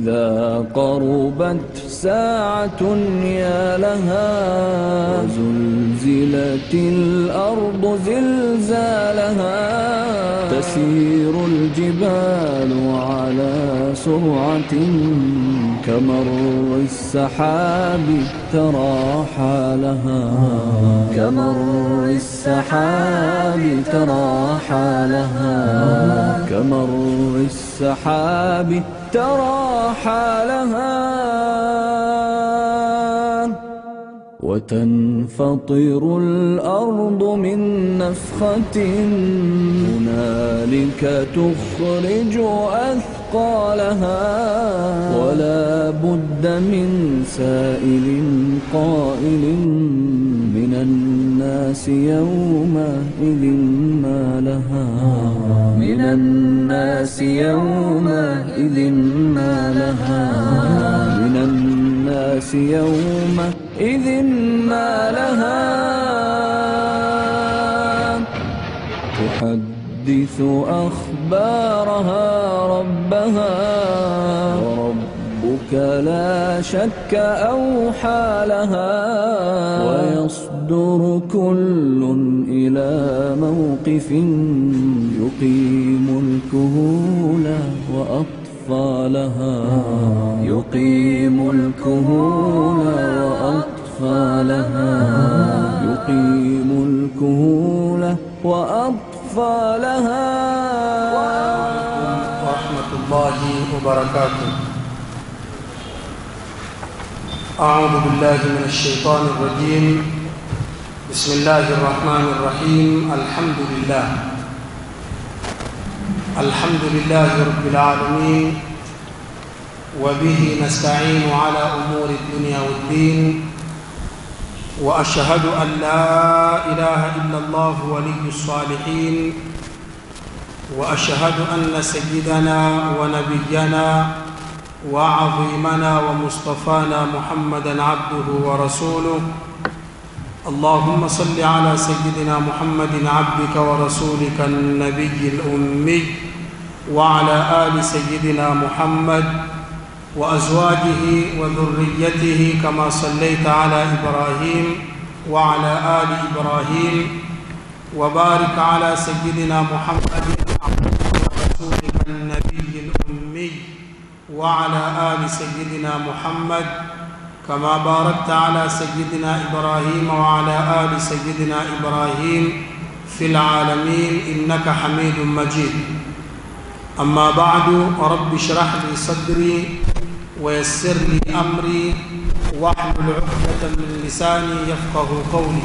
إذا قربت ساعة يا لها زلزلت الأرض زلزالها تسير الجبال على سرعة كمر السحاب ترى حالها كمر السحاب ترى حالها كمر السحاب ترى حالها وتنفطر الأرض من نفخة هنالك تخرج أثقالها ولا بد من سائل قائل من الناس يومئذ ما لها من الناس يومئذ ما لها من الناس يومئذ ما لها تحدث أخبارها ربها وربك لا شك أوحى لها ويصدر كل إلى موقف يقيم الكهول وأطفالها يقيم الكهول وأطفالها يقيم الكهول وأطفالها ورحمة الله وبركاته أعوذ بالله من الشيطان الرجيم بسم الله الرحمن الرحيم الحمد لله الحمد لله رب العالمين وبه نستعين على أمور الدنيا والدين وأشهد أن لا إله إلا الله ولي الصالحين واشهد ان سيدنا ونبينا وعظيمنا ومصطفانا محمدا عبده ورسوله اللهم صل على سيدنا محمد عبدك ورسولك النبي الامي وعلى ال سيدنا محمد وازواجه وذريته كما صليت على ابراهيم وعلى ال ابراهيم وبارك على سيدنا محمد ورسولك النبي الأمي وعلى آل سيدنا محمد كما باركت على سيدنا إبراهيم وعلى آل سيدنا إبراهيم في العالمين إنك حميد مجيد أما بعد رب اشرح لي صدري ويسر لي أمري واحلل عقدة من لساني يفقه قولي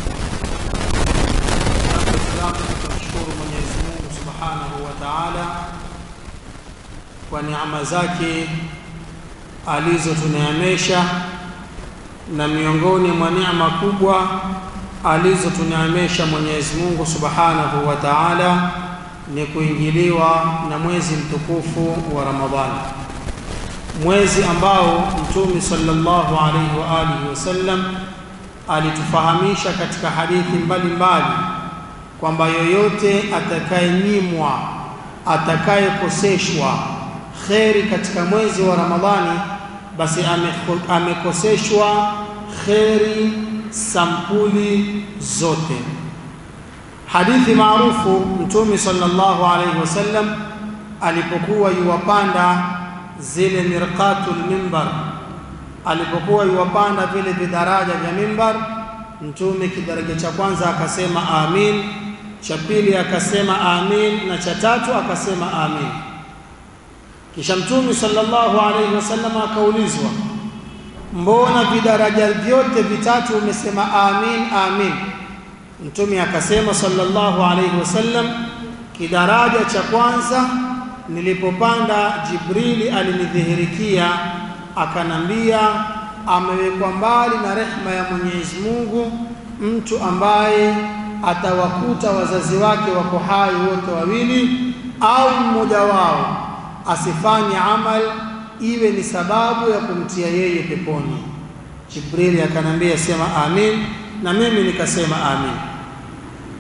Waislamu tunamshukuru Mwenyezi Mungu Subhanahu wa Ta'ala kwa neema zake alizotuneemesha, na miongoni mwa neema kubwa alizotuneemesha Mwenyezi Mungu Subhanahu wa Ta'ala ni kuingiliwa na mwezi mtukufu wa Ramadhani, mwezi ambao Mtume sallallahu alaihi wa alihi wasallam alitufahamisha katika hadithi mbalimbali kwamba yoyote atakayenyimwa atakayekoseshwa kheri katika mwezi wa Ramadhani, basi ameko- amekoseshwa kheri sampuli zote. Hadithi maarufu, Mtume sallallahu alaihi wasallam alipokuwa yuwapanda zile mirqatul mimbar, alipokuwa yuwapanda vile vidaraja vya mimbar, Mtume kidaraja cha kwanza akasema amin, cha pili akasema amin, na cha tatu akasema amin. Kisha Mtume sallallahu alaihi wasallam akaulizwa, mbona vidaraja vyote vitatu umesema amin amin? Mtume akasema sallallahu alaihi wasallam, kidaraja cha kwanza nilipopanda, Jibrili alinidhihirikia akanambia, amewekwa mbali na rehma ya Mwenyezi Mungu mtu ambaye atawakuta wazazi wake wako hai wote wawili, au mmoja wao asifanye amal iwe ni sababu ya kumtia yeye peponi. Jibrili akanambia sema amin, na mimi nikasema amin.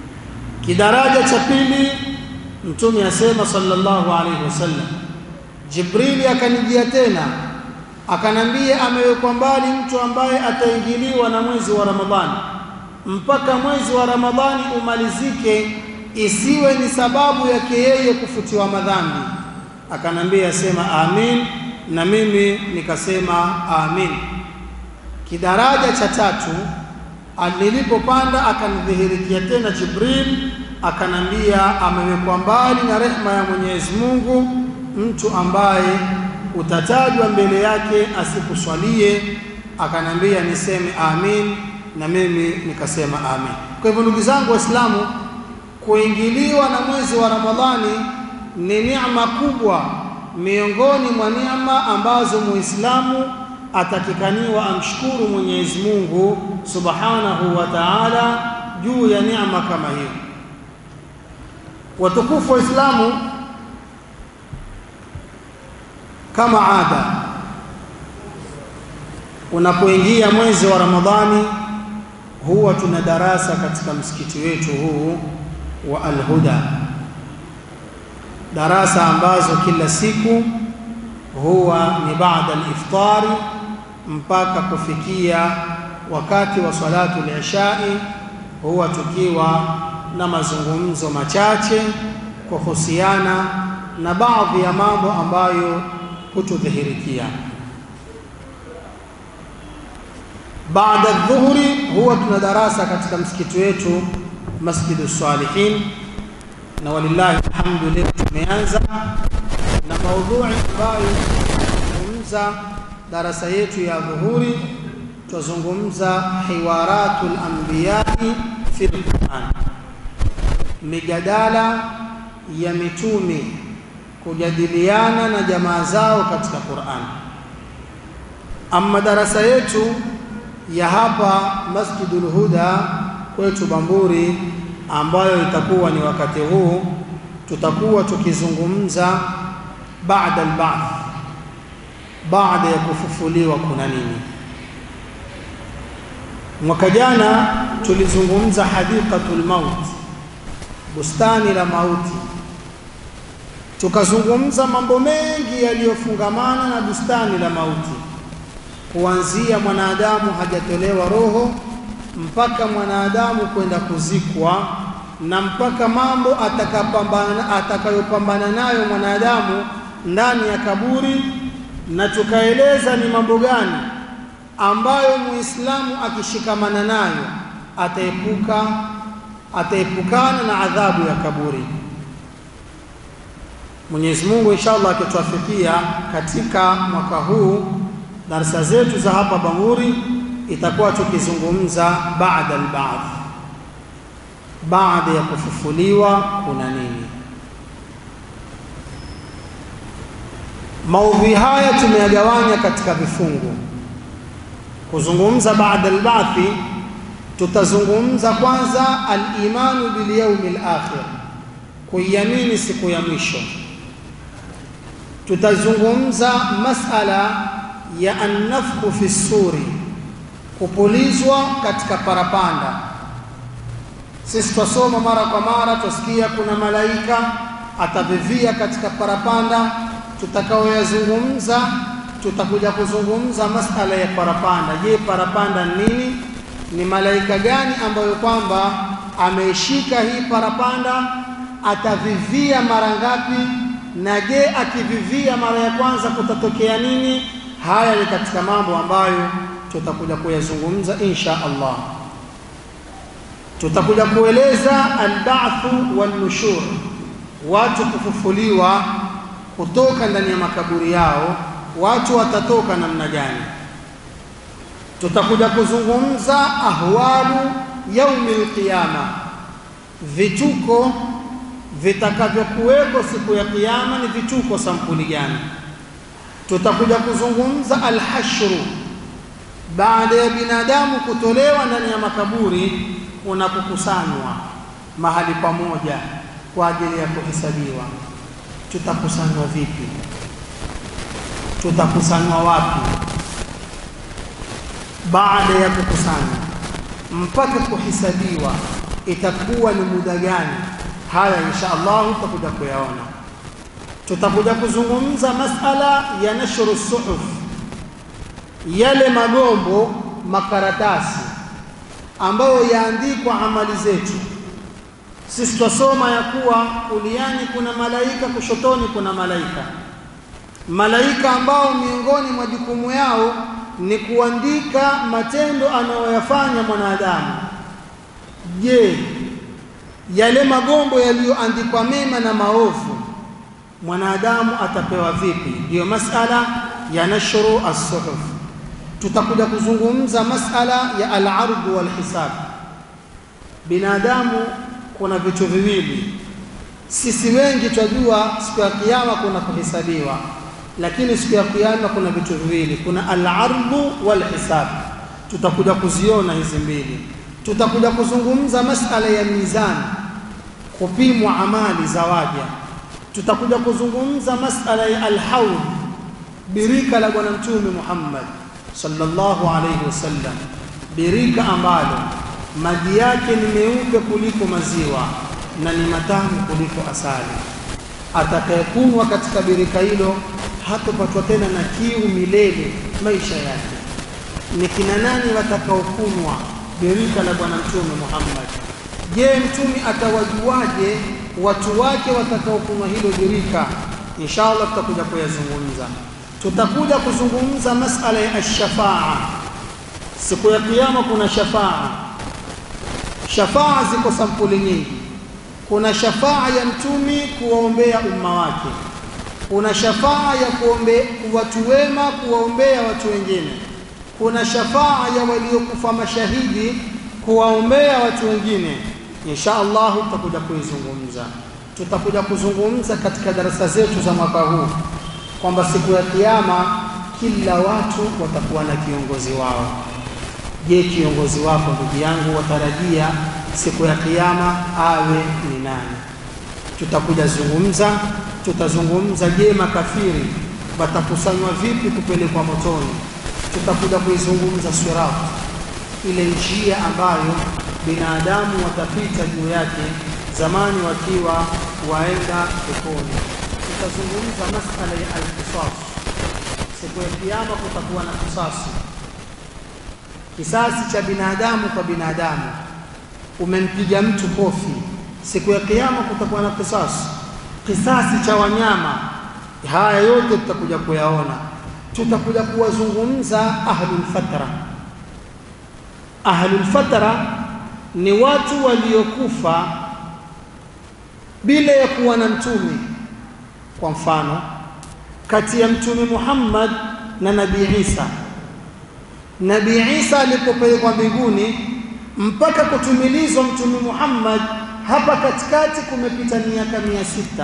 Kidaraja cha pili Mtume asema sallallahu alaihi wasallam, Jibrili akanijia tena akanambia, amewekwa mbali mtu ambaye ataingiliwa na mwezi wa Ramadhani mpaka mwezi wa Ramadhani umalizike, isiwe ni sababu yake yeye kufutiwa madhambi. Akanambia, sema amin, na mimi nikasema amin. Kidaraja cha tatu nilipopanda, akanidhihirikia tena Jibril akanambia, amewekwa mbali na rehma ya Mwenyezi Mungu mtu ambaye utatajwa mbele yake asikuswalie. Akanambia niseme amin, na mimi nikasema amin. Kwa hivyo ndugu zangu Waislamu, kuingiliwa na mwezi wa Ramadhani ni neema kubwa miongoni mwa neema ambazo Muislamu atakikaniwa amshukuru Mwenyezi Mungu Subhanahu wa Ta'ala juu ya neema kama hiyo. Watukufu Waislamu, kama ada, unapoingia mwezi wa Ramadhani huwa tuna darasa katika msikiti wetu huu wa Al-Huda, darasa ambazo kila siku huwa ni baada al-iftari mpaka kufikia wakati wa salatu al-ishai, huwa tukiwa na mazungumzo machache kuhusiana na baadhi ya mambo ambayo hutudhihirikia. Baada dhuhuri huwa tuna darasa katika msikiti wetu Masjidu Salihin, na walillahi alhamdu, leo tumeanza na maudhui ambayo tunazungumza darasa yetu ya dhuhuri, tutazungumza hiwaratul anbiyai fi Qur'an, mijadala ya mitume kujadiliana na jamaa zao katika Qur'an. Amma darasa yetu ya hapa Masjidul Huda kwetu Bamburi, ambayo itakuwa ni wakati huu, tutakuwa tukizungumza baada al-ba'th, baada ya kufufuliwa kuna nini. Mwaka jana tulizungumza hadiqatul maut, bustani la mauti, tukazungumza mambo mengi yaliyofungamana na bustani la mauti kuanzia mwanadamu hajatolewa roho mpaka mwanadamu kwenda kuzikwa na mpaka mambo atakapambana atakayopambana nayo mwanadamu ndani ya kaburi, na tukaeleza ni mambo gani ambayo Muislamu akishikamana nayo ataepuka ataepukana na adhabu ya kaburi. Mwenyezi Mungu inshallah akituafikia katika mwaka huu darasa zetu za hapa Banguri itakuwa tukizungumza baada al-ba'th, baada ya kufufuliwa kuna nini. Maudhui haya tumeyagawanya katika vifungu. Kuzungumza baada al-ba'thi, tutazungumza kwanza al-imanu bil yawmil akhir, kuiamini siku ya mwisho. Tutazungumza masala ya annafku fi suri, kupulizwa katika parapanda. Sisi twasoma mara kwa mara, twasikia kuna malaika atavivia katika parapanda. Tutakaoyazungumza, tutakuja kuzungumza masala ya parapanda. Je, parapanda ni nini? Ni malaika gani ambayo kwamba ameishika hii parapanda? Atavivia mara ngapi? Na je, akivivia mara ya kwanza kutatokea nini? Haya ni katika mambo ambayo tutakuja kuyazungumza insha Allah. Tutakuja kueleza alba'thu wan nushur, watu kufufuliwa kutoka ndani ya makaburi yao, watu watatoka namna gani. Tutakuja kuzungumza ahwalu yaumil qiyama, vituko vitakavyokuwepo siku ya kiyama ni vituko sampuli gani? Tutakuja kuzungumza alhashru, baada ya binadamu kutolewa ndani ya makaburi, unapokusanywa mahali pamoja kwa ajili ya kuhesabiwa. Tutakusanywa vipi? Tutakusanywa wapi? Baada ya kukusanywa mpaka kuhesabiwa itakuwa ni muda gani? Haya insha Allah tutakuja kuyaona. tutakuja kuzungumza masala ya nashru suhuf, yale magombo makaratasi ambayo yaandikwa amali zetu. Sisi twasoma ya kuwa kuliani kuna malaika, kushotoni kuna malaika. Malaika ambao miongoni mwa jukumu yao ni kuandika matendo anayoyafanya mwanadamu. Je, yale magombo yaliyoandikwa mema na maovu mwanadamu atapewa vipi? Ndiyo masala ya nashru as-suhuf. Tutakuja kuzungumza masala ya al-ardh wal hisab. Binadamu kuna vitu viwili, sisi wengi twajua siku ya kiyama kuna kuhesabiwa, lakini siku ya kiyama kuna vitu viwili, kuna al-ardh wal hisab. Tutakuja kuziona hizi mbili. Tutakuja kuzungumza masala ya mizani, kupimwa amali za waja tutakuja kuzungumza masala ya alhaud, birika la Bwana Mtume Muhammad sallallahu alayhi wasallam, birika ambalo maji yake ni meupe kuliko maziwa na ni matamu kuliko asali. Atakayekunywa katika birika hilo hatopatwa tena na kiu milele maisha yake. Ni kina nani watakaokunywa birika la Bwana Mtume Muhammad? Je, mtume atawajuaje watu wake watakaokunywa hilo birika? Inshallah tutakuja kuyazungumza. Tutakuja kuzungumza masala ya ashafaa. Siku ya Kiyama kuna shafaa. Shafaa ziko sampuli nyingi. Kuna shafaa ya mtume kuwaombea umma wake, kuna shafaa ya kuombe watu wema kuwaombea watu wengine, kuna shafaa ya waliokufa mashahidi kuwaombea watu wengine insha Allah tutakuja kuizungumza. Tutakuja kuzungumza katika darasa zetu za mwaka huu kwamba siku ya Kiyama kila watu watakuwa na kiongozi wao. Je, kiongozi wako ndugu yangu watarajia siku ya Kiyama awe ni nani? Tutakuja zungumza, tutazungumza, je, makafiri watakusanywa vipi kupelekwa motoni? Tutakuja kuizungumza sirat, ile njia ambayo binadamu watapita juu yake zamani wakiwa waenda peponi. Tutazungumza masala ya alqisas. Siku ya kiyama kutakuwa na kisasi, kisasi cha binadamu kwa binadamu. Umempiga mtu kofi, siku ya kiyama kutakuwa na kisasi, kisasi cha wanyama. Haya yote tutakuja kuyaona. Tutakuja kuwazungumza ahlul fatra. Ahlul fatra ni watu waliokufa bila ya kuwa na mtume. Kwa mfano, kati ya mtume Muhammad na Nabii Isa, Nabii Isa alipopelekwa mbinguni mpaka kutumilizwa mtume Muhammad, hapa katikati kumepita miaka mia sita.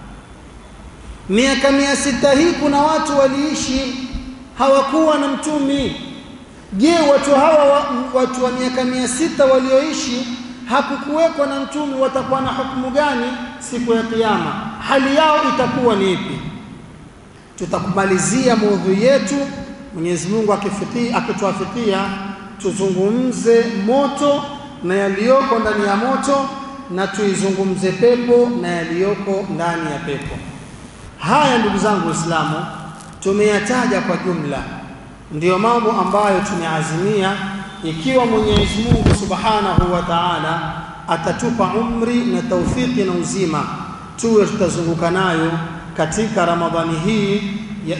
Miaka mia sita hii kuna watu waliishi hawakuwa na mtume. Je, watu hawa watu wa miaka mia sita walioishi hakukuwekwa na mtume watakuwa na hukumu gani siku ya Kiyama? Hali yao itakuwa ni ipi? Tutakumalizia maudhui yetu, Mwenyezi Mungu akituafikia, tuzungumze moto na yaliyoko ndani ya moto na tuizungumze pepo na yaliyoko ndani ya pepo. Haya ndugu zangu Waislamu, tumeyataja kwa jumla ndiyo mambo ambayo tumeazimia ikiwa Mwenyezi Mungu Subhanahu wa Ta'ala atatupa umri na taufiki na uzima, tuwe tutazunguka nayo katika Ramadhani hii ya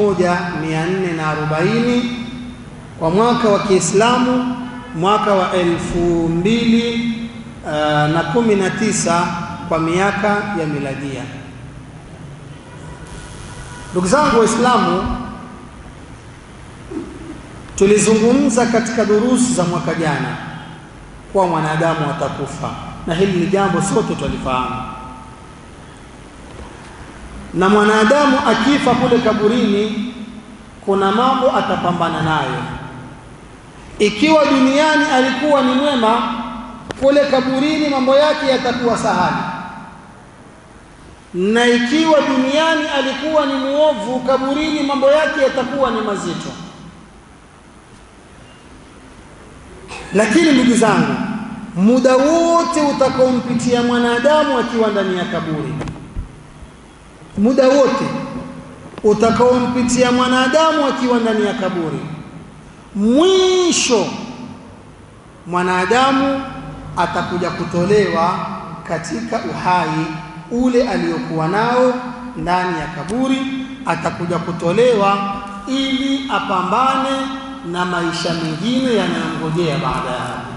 1440 kwa mwaka wa Kiislamu, mwaka wa elfu mbili uh, na kumi na tisa kwa miaka ya miladia. Ndugu zangu Waislamu, tulizungumza katika durusi za mwaka jana kuwa mwanadamu atakufa, na hili ni jambo sote twalifahamu. Na mwanadamu akifa kule kaburini, kuna mambo atapambana nayo. Ikiwa duniani alikuwa ni mwema, kule kaburini mambo yake yatakuwa sahali, na ikiwa duniani alikuwa ni muovu, kaburini mambo yake yatakuwa ni mazito. Lakini ndugu zangu, muda wote utakaompitia mwanadamu akiwa ndani ya kaburi, muda wote utakaompitia mwanadamu akiwa ndani ya kaburi, mwisho mwanadamu atakuja kutolewa katika uhai ule aliyokuwa nao ndani ya kaburi, atakuja kutolewa ili apambane na maisha mengine yanayongojea baada ya hapo.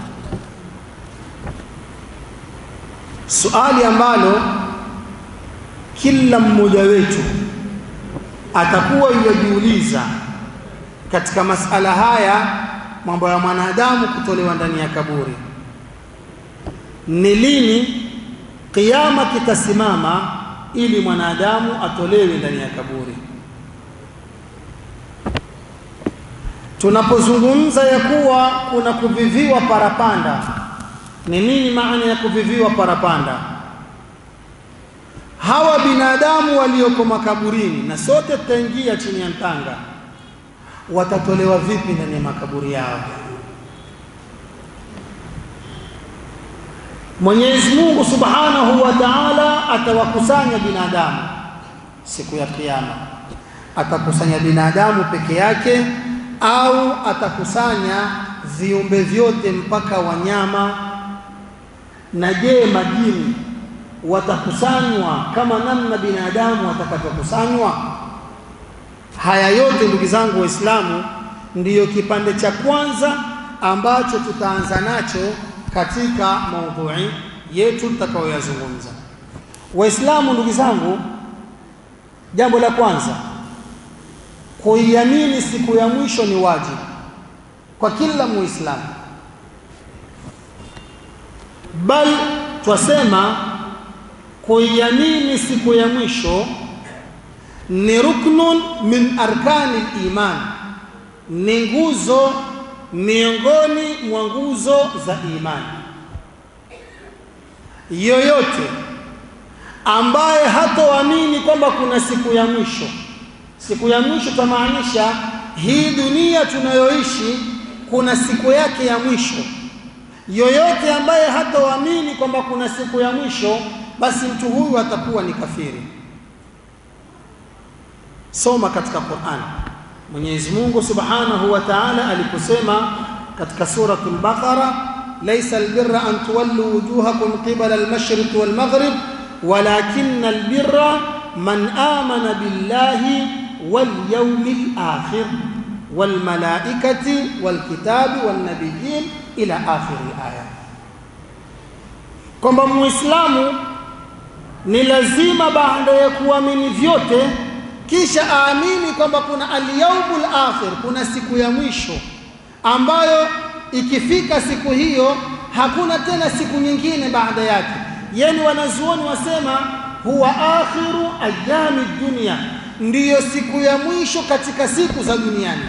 Suali ambalo kila mmoja wetu atakuwa yujiuliza katika masala haya, mambo ya mwanadamu kutolewa ndani ya kaburi, ni lini kiyama kitasimama ili mwanadamu atolewe ndani ya kaburi? Tunapozungumza ya kuwa kuna kuviviwa parapanda, ni nini maana ya kuviviwa parapanda? Hawa binadamu walioko makaburini, na sote tutaingia chini ya mtanga, watatolewa vipi ndani ya makaburi yao? Mwenyezi Mungu Subhanahu wa Ta'ala atawakusanya binadamu siku ya Kiyama. Atakusanya binadamu peke yake au atakusanya viumbe vyote mpaka wanyama? Na je, majini watakusanywa kama namna binadamu watakavyokusanywa? Haya yote ndugu zangu Waislamu, ndiyo kipande cha kwanza ambacho tutaanza nacho katika maudhui yetu tutakayoyazungumza. Waislamu ndugu zangu, jambo la kwanza kuiamini siku ya mwisho ni wajibu kwa kila Muislamu, bal twasema kuiamini siku ya mwisho ni ruknun min arkani liman, ni nguzo miongoni mwa nguzo za imani. Yoyote ambaye hatoamini kwamba kuna siku ya mwisho, siku ya mwisho tamaanisha hii dunia tunayoishi kuna siku yake ya mwisho. Yoyote ambaye hatoamini kwamba kuna siku ya mwisho, basi mtu huyu atakuwa ni kafiri. Soma katika Qur'an. Mwenyezi Mungu Subhanahu wa Ta'ala aliposema katika suratul Baqara, laysa albirra an tuwallu wujuhakum qibala almashriq walmaghrib walakinna albirra man amana billahi wal yawmil akhir wal malaikati wal kitabi wan nabiyyin ila akhir aya, kwamba Muislamu ni lazima baada ya kuamini vyote kisha aamini kwamba kuna alyaumul akhir, kuna siku ya mwisho ambayo ikifika siku hiyo hakuna tena siku nyingine baada yake. Yani wanazuoni wasema huwa akhiru ayami dunia, ndiyo siku ya mwisho katika siku za duniani.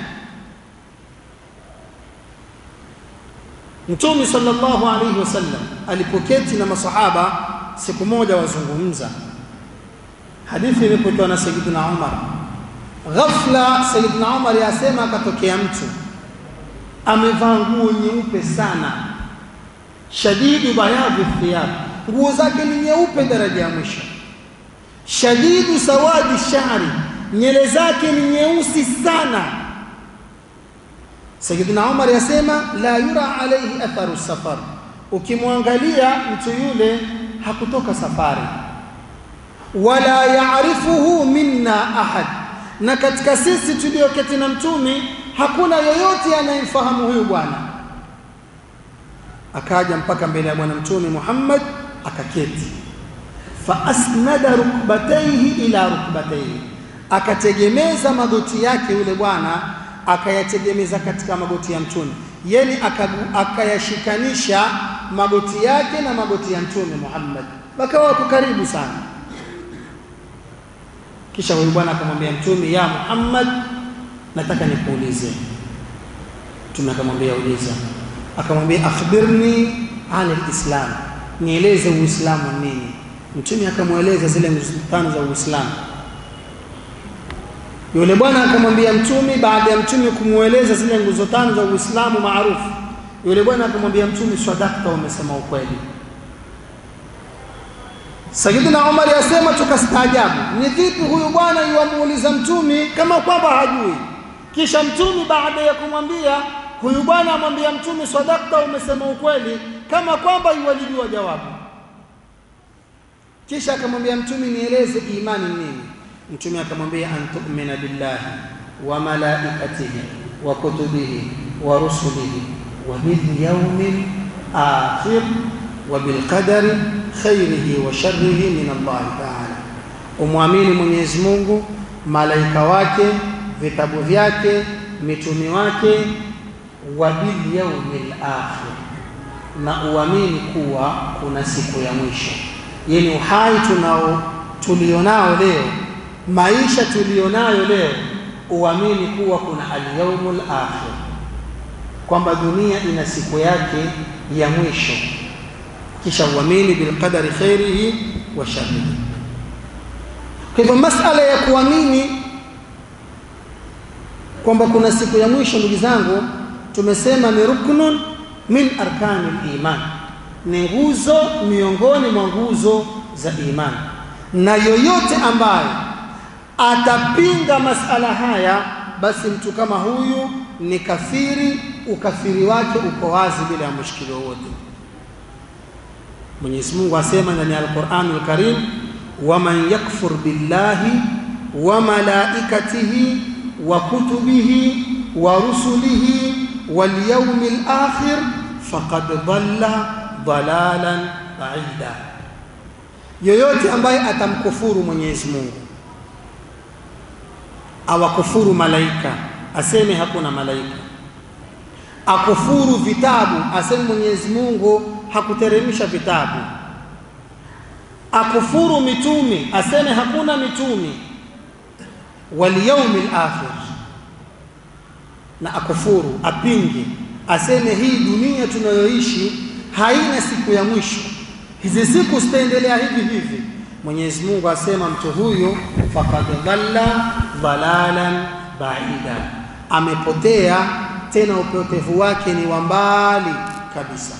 Mtume sallallahu alaihi wasallam alipoketi na masahaba siku moja wazungumza Hadithi imepokewa na Sayyidina Umar. Ghafla Sayyidina Umar yasema, akatokea mtu amevaa nguo nyeupe sana, shadidu bayadhi thiyab, nguo zake ni nyeupe daraja ya mwisho, shadidu sawadi shari, nyele zake ni nyeusi sana. Sayyidina Umar yasema, la yura alayhi atharu safar, ukimwangalia mtu yule hakutoka safari wala yaarifuhu minna ahad, na katika sisi tulioketi na mtume hakuna yoyote anayemfahamu huyu bwana. Akaja mpaka mbele ya bwana mtume Muhammad akaketi, fa asnada rukbataihi ila rukbataihi, akategemeza magoti yake yule bwana akayategemeza katika magoti ya mtume, yani akayashikanisha magoti yake na magoti ya mtume Muhammad, wakawa wako karibu sana. Kisha huyu bwana akamwambia Mtume, ya Muhammad, nataka nikuulize. Mtume akamwambia uliza. Akamwambia akhbirni anil islam, nieleze Uislamu nini. Mtume akamweleza zile nguzo tano za Uislamu. Yule bwana akamwambia Mtume, baada ya Mtume kumweleza zile nguzo tano za Uislamu maarufu, yule bwana akamwambia Mtume, swadakta, umesema ukweli. Sayyidina Umar yasema tukastaajabu, ni vipi huyu bwana yuamuuliza mtumi kama kwamba hajui? Kisha mtumi baada ya kumwambia huyu bwana amwambia mtumi, sadakta, umesema ukweli, kama kwamba yuwalijua jawabu. Kisha akamwambia mtumi, nieleze imani nini? Mtume akamwambia an tu'mina billahi wa malaikatihi wa kutubihi wa rusulihi wa bil yawmil akhir wa bil qadari khairihi wa sharrihi min Allah ta'ala, umwamini Mwenyezi Mungu, malaika wake, vitabu vyake, mitumi wake, wa bil yawmil akhir, na uamini kuwa kuna siku ya mwisho. Yani uhai tunao tulionao leo maisha tulionayo leo, uamini kuwa kuna alyaumul akhir, kwamba dunia ina siku yake ya mwisho, kisha uamini bilqadari khairihi wa sharrihi. Kwa hivyo masala ya kuamini kwamba kuna siku ya mwisho, ndugu zangu, tumesema ni ruknun min arkani liman, ni nguzo miongoni mwa nguzo za imani, na yoyote ambaye atapinga masala haya, basi mtu kama huyu ni kafiri, ukafiri wake uko wazi bila ya mushkili wowote. Mwenyezi Mungu asema ndani ya Al-Qur'anul Karim, waman yakfur billahi wa malaikatihi wa kutubihi wa rusulihi wal yawmil akhir faqad dhalla dhalalan baida, yoyote ambaye atamkufuru Mwenyezi Mungu awakufuru malaika, aseme hakuna malaika, akufuru vitabu, aseme Mwenyezi Mungu hakuteremsha vitabu, akufuru mitumi, aseme hakuna mitumi, wal yaumil akhir, na akufuru apinge, aseme hii dunia tunayoishi haina siku ya mwisho, hizi siku zitaendelea hivi hivi. Mwenyezi Mungu asema mtu huyu faqad dhalla dhalalan baida, amepotea tena upotevu wake ni wa mbali kabisa.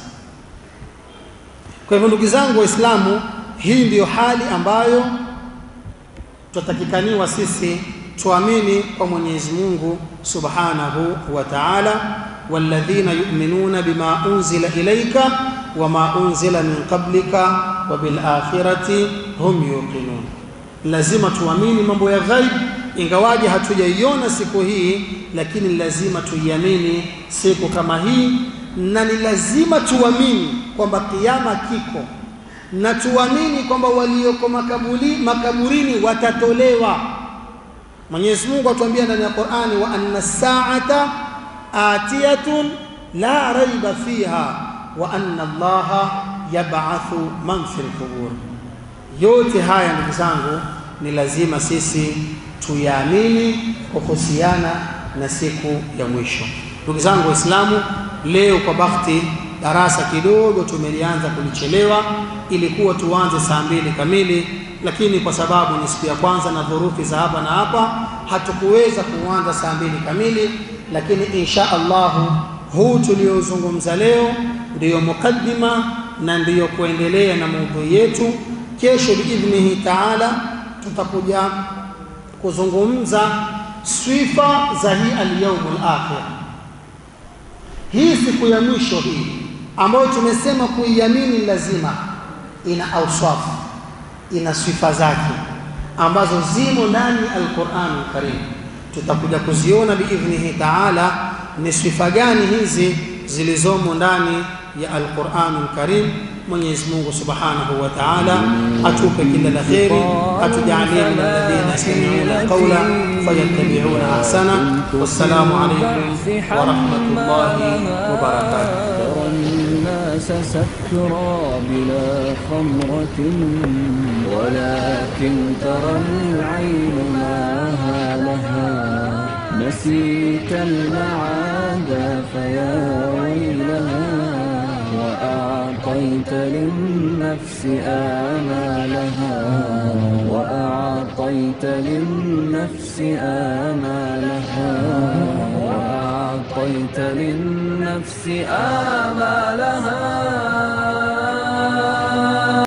Kwa hivyo ndugu zangu Waislamu, hii ndiyo hali ambayo tutatakikaniwa sisi tuamini kwa Mwenyezi Mungu Subhanahu wa Ta'ala, walladhina yu'minuna bima unzila ilayka wama unzila min qablika wa bil akhirati hum yuqinun. Lazima tuamini mambo ya ghaib, ingawaje hatujaiona siku hii, lakini lazima tuiamini siku kama hii, na ni lazima tuamini kwamba kiyama kiko, na tuamini kwamba walioko makaburi, makaburini watatolewa. Mwenyezi Mungu atuambia ndani ya Qur'ani, wa anna saata atiyatun la raiba fiha wa anna Allaha yab'athu man fil qubur. Yote haya ndugu zangu, ni lazima sisi tuyaamini kuhusiana na siku ya mwisho. Ndugu zangu Waislamu, leo kwa bahati darasa kidogo tumelianza kulichelewa, ilikuwa tuanze saa mbili kamili, lakini kwa sababu ni siku ya kwanza na dhurufi za hapa na hapa hatukuweza kuanza saa mbili kamili, lakini insha Allahu huu tuliozungumza leo ndiyo mukaddima na ndiyo kuendelea na maudhui yetu. Kesho biidhnihi taala tutakuja kuzungumza sifa za hii alyaumul akhir, hii siku ya mwisho hii ambayo tumesema kuiamini lazima ina auswafu, ina sifa zake ambazo zimo ndani ya Alquranul Karim. Tutakuja kuziona biidhnihi taala ni sifa gani hizi zilizomo ndani ya Alquranul Karim. Mwenyezi Mungu Subhanahu wa Ta'ala atupe kila la kheri, atujalie min alladhina yastami'una alqawla fayattabi'una ahsana. Wassalamu alaykum wa rahmatullahi wa barakatuh. ترى الناس سكرى بلا خمرة ولكن ترى العين ما لها نسيت المعاد فيا ويلها وأعطيت للنفس آمالها وأعطيت للنفس آمالها وأعطيت للنفس آمالها